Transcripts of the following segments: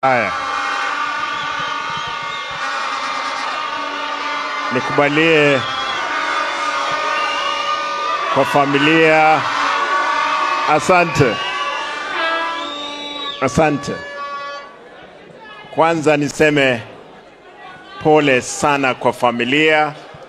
Haya, nikubalie kwa familia. Asante, asante. Kwanza niseme pole sana kwa familia.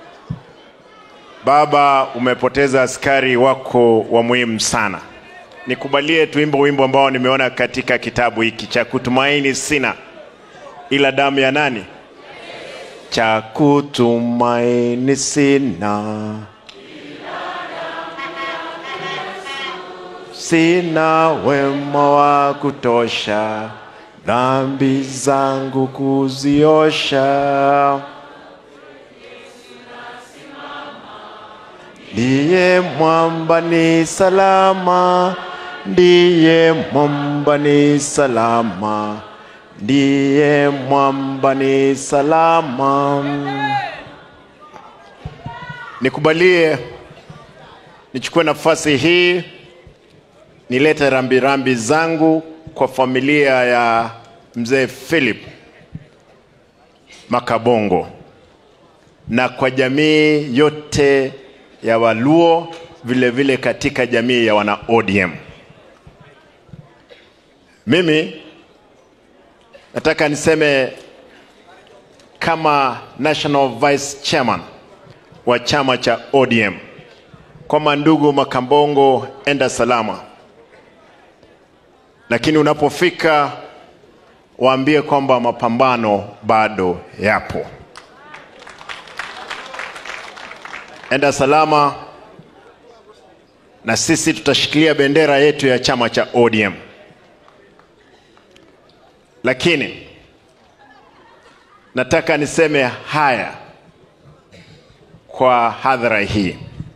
Baba, umepoteza askari wako wa muhimu sana. Nikubalie tuimbe wimbo ambao nimeona katika kitabu hiki cha kutumaini sina ila damu ya nani? Cha kutumaini sina, sina wema wa kutosha, dhambi zangu kuziosha. Ndiye mwamba ni salama, ndiye mwamba ni salama, ndiye mwamba ni salama. Nikubalie nichukue nafasi hii nilete rambirambi zangu kwa familia ya mzee Philip Makabongo na kwa jamii yote ya Waluo vile vile katika jamii ya wana ODM. Mimi nataka niseme kama National Vice Chairman wa chama cha ODM kwamba ndugu Makambongo, enda salama, lakini unapofika waambie kwamba mapambano bado yapo. enda salama, na sisi tutashikilia bendera yetu ya chama cha ODM. Lakini nataka niseme haya kwa hadhara hii.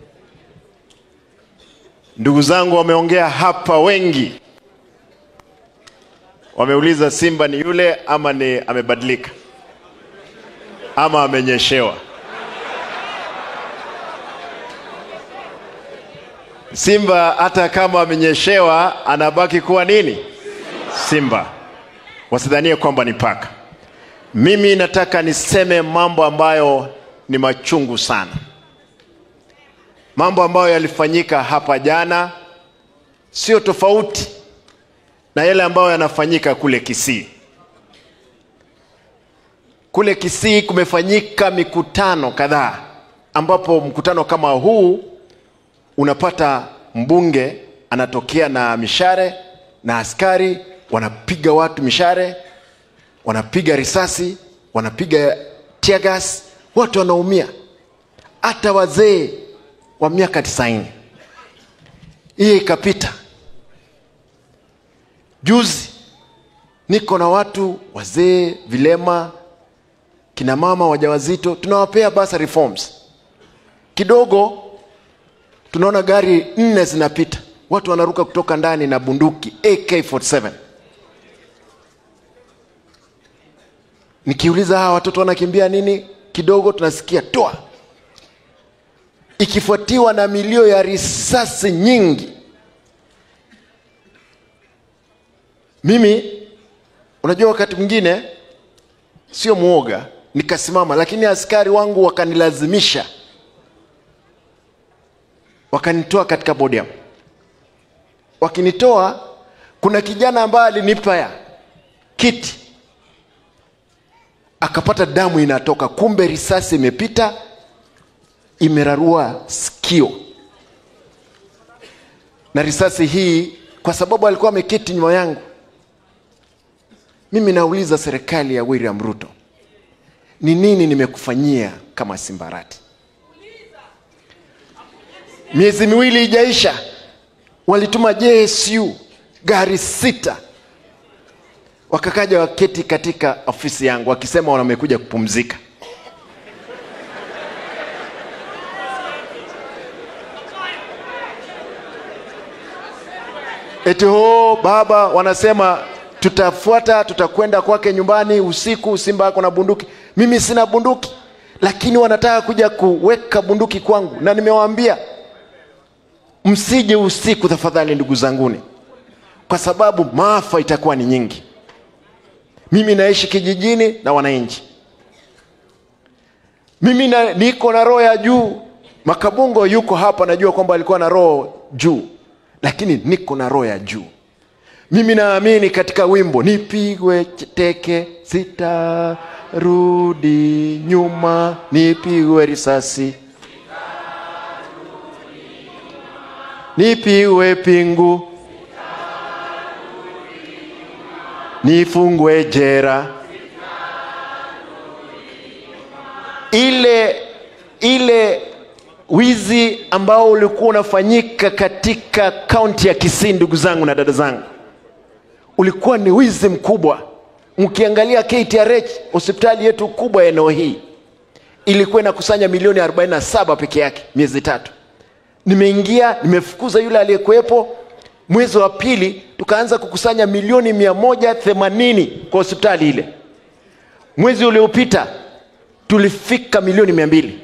Ndugu zangu wameongea hapa wengi, wameuliza Simba ni yule ama ni amebadilika ama amenyeshewa. Simba hata kama amenyeshewa anabaki kuwa nini? Simba. Wasidhanie kwamba ni paka. Mimi nataka niseme mambo ambayo ni machungu sana, mambo ambayo yalifanyika hapa jana, sio tofauti na yale ambayo yanafanyika kule Kisii. Kule Kisii kumefanyika mikutano kadhaa, ambapo mkutano kama huu unapata mbunge anatokea na mishare na askari wanapiga watu mishare, wanapiga risasi, wanapiga tear gas, watu wanaumia, hata wazee wa miaka tisaini. Hiyo ikapita. Juzi niko na watu wazee, vilema, kina mama wajawazito, tunawapea basa reforms kidogo tunaona gari nne zinapita, watu wanaruka kutoka ndani na bunduki AK47. Nikiuliza hawa watoto wanakimbia nini, kidogo tunasikia toa, ikifuatiwa na milio ya risasi nyingi. Mimi unajua, wakati mwingine sio mwoga, nikasimama, lakini askari wangu wakanilazimisha wakanitoa katika podium. Wakinitoa, kuna kijana ambaye alinipa ya kiti akapata damu inatoka, kumbe risasi imepita imerarua sikio, na risasi hii, kwa sababu alikuwa ameketi nyuma yangu. Mimi nauliza serikali ya William Ruto, ni nini nimekufanyia kama Simbarati? Miezi miwili ijaisha, walituma JSU gari sita, wakakaja waketi katika ofisi yangu wakisema wamekuja kupumzika. Eti ho baba, wanasema tutafuata, tutakwenda kwake nyumbani usiku, Simba ako na bunduki. Mimi sina bunduki, lakini wanataka kuja kuweka bunduki kwangu, na nimewaambia msije usiku tafadhali, ndugu zanguni, kwa sababu maafa itakuwa ni nyingi. mimi naishi kijijini na wananchi mimi na, niko na roho ya juu makabungo yuko hapa najua kwamba alikuwa na roho juu lakini niko na roho ya juu mimi naamini katika wimbo nipigwe teke sitarudi nyuma nipigwe risasi nipigwe pingu nifungwe jera ile ile wizi ambao ulikuwa unafanyika katika kaunti ya kisii ndugu zangu na dada zangu ulikuwa ni wizi mkubwa mkiangalia ktrh hospitali yetu kubwa ya eneo hii ilikuwa inakusanya milioni 47 peke yake miezi tatu nimeingia nimefukuza yule aliyekuwepo mwezi wa pili tukaanza kukusanya milioni 180 kwa hospitali ile mwezi uliopita tulifika milioni mia mbili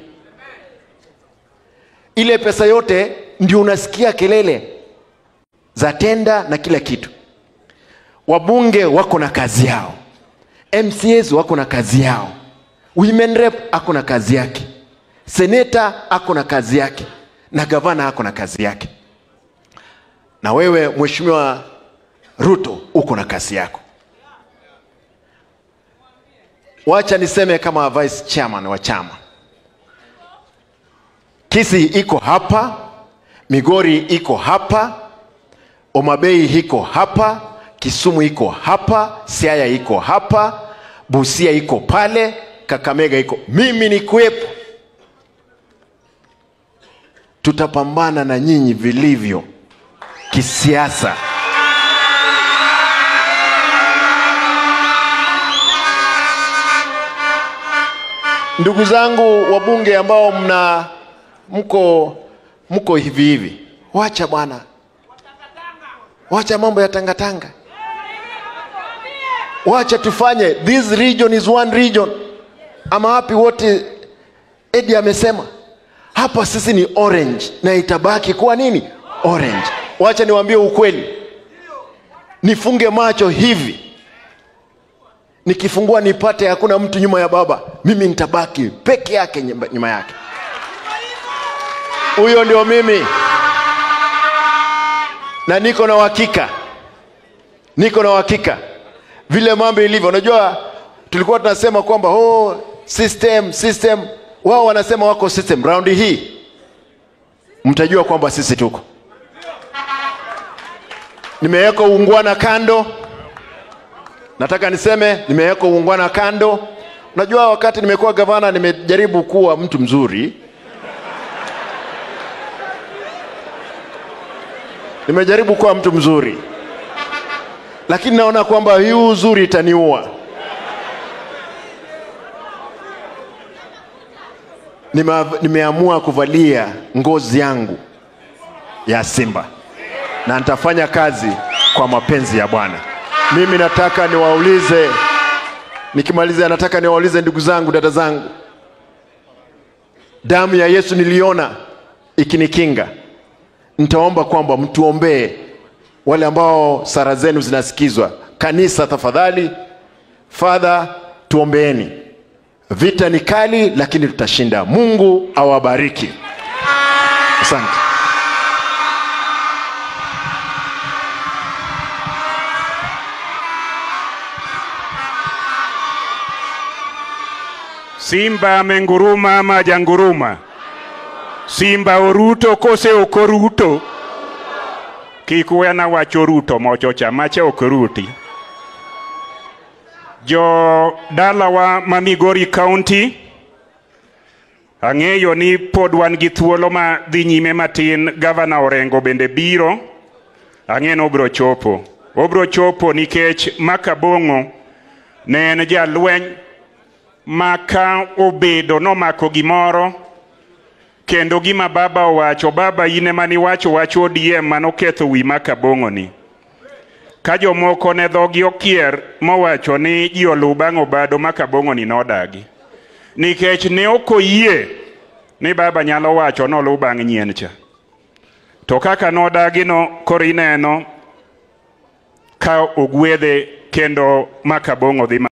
ile pesa yote ndio unasikia kelele za tenda na kila kitu wabunge wako na kazi yao mcs wako na kazi yao women rep ako na kazi yake seneta ako na kazi yake na gavana ako na kazi yake na wewe mheshimiwa ruto uko na kazi yako wacha niseme kama vice chairman wa chama kisi iko hapa migori iko hapa omabei iko hapa kisumu iko hapa siaya iko hapa busia iko pale kakamega iko mimi ni kuwepo tutapambana na nyinyi vilivyo kisiasa ndugu zangu wabunge ambao mna mko mko hivi hivi wacha bwana wacha mambo ya tangatanga wacha tufanye this region is one region ama wapi wote edi amesema hapa sisi ni orange na itabaki kuwa nini orange wacha niwaambie ukweli nifunge macho hivi nikifungua nipate hakuna mtu nyuma ya baba mimi nitabaki peke yake nyuma nyuma yake huyo ndio mimi na niko na uhakika niko na uhakika vile mambo ilivyo unajua tulikuwa tunasema kwamba oh, system system wao wanasema wako system raundi hii mtajua kwamba sisi tuko nimeweka uungwana kando nataka niseme nimeweka uungwana kando unajua wakati nimekuwa gavana nimejaribu kuwa mtu mzuri nimejaribu kuwa mtu mzuri lakini naona kwamba hii uzuri itaniua Nime, nimeamua kuvalia ngozi yangu ya simba na nitafanya kazi kwa mapenzi ya bwana mimi nataka niwaulize nikimalizia nataka niwaulize ndugu zangu dada zangu damu ya yesu niliona ikinikinga nitaomba kwamba mtuombee wale ambao sara zenu zinasikizwa kanisa tafadhali fadha tuombeeni vita ni kali lakini tutashinda mungu awabariki asante Simba amenguruma ama hajanguruma? Simba oruto kose ok oruto? Kik wena wacho ruto mochocha, mache ok ruti. Jo dalawa ma Migori County, ang'eyo ni pod wan gi thuolo ma dhi nyime matin, gavana Orengo bende biro, ang'e ni obiro chopo. Obiro chopo nikech Makabong'o ne en jalweny ma ka obedo nomako gimoro kendo gima baba owacho baba in ema niwacho wach ODM manoketho wi makabong'oni ka jomoko ne dhogi okier mowacho ni ji oluw bang' obado makabong'oni nodagi nikech ne ok oyie ni baba nyalo wacho noluw bang' nyien cha to kaka nodagino koro ineno ka ogwedhe kendo makabong'o dhi